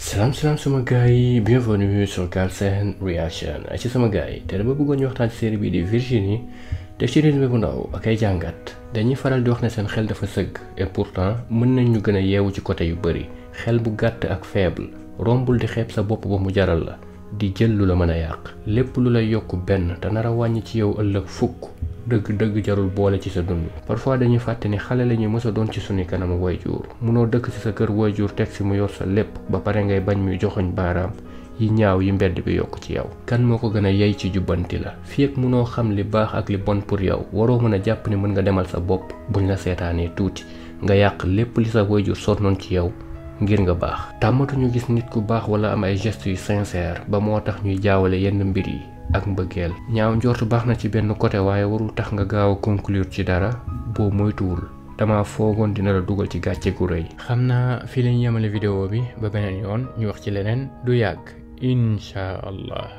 salaam salaam sama gars yi bienvenue sur Galsen Reaction ci sama gars yi te dama bëggoon ñu waxtaan ci série bii di Virginie def ci résumé bu ndaw ak ay jàngat dañuy faral di wax ne seen xel dafa sëgg et pourtant mën nañ ñu gën a yeewu ci côté yu bëri xel bu gàtt ak faible rombul di xeeb sa bopp ba mu jaral la di jël lu la mën a yàq lépp lu lay yokk benn te nar a wàññi ci yow ëllëg fukk dëgg dëgg jarul boole ci sa dund parfois dañuy fàtte ni xale la ñuy mës a doon ci suñu kanamu wayjur munoo dëkk ci sa kër wayjur teg si mu yor sa lépp ba pare ngay bañ muy joxoñ baaraam yi ñaaw yi mbedd bi yokk ci yow kan moo ko gën a yey ci jubbanti la fii ak munoo xam li baax ak li bon pour yow waroo mën a jàpp ni mën nga demal sa bopp buñ la seetaanee tuuti nga yàq lépp li sa wayjur sonnoon ci yow ngir nga baax tàmmatuñu gis nit ku baax wala am ay gestes yu sincère ba moo tax ñuy jaawale yenn mbir yi ak mbëggeel ñaaw njortu baax na ci benn côté waaye warul tax nga gaaw a conclure ci dara boo moytuwul dama foogoon dina la dugal ci gàcce gu rëy xam naa fii lañ yemale vidéo bi ba beneen yoon ñu wax ci leneen du yàgg incha allah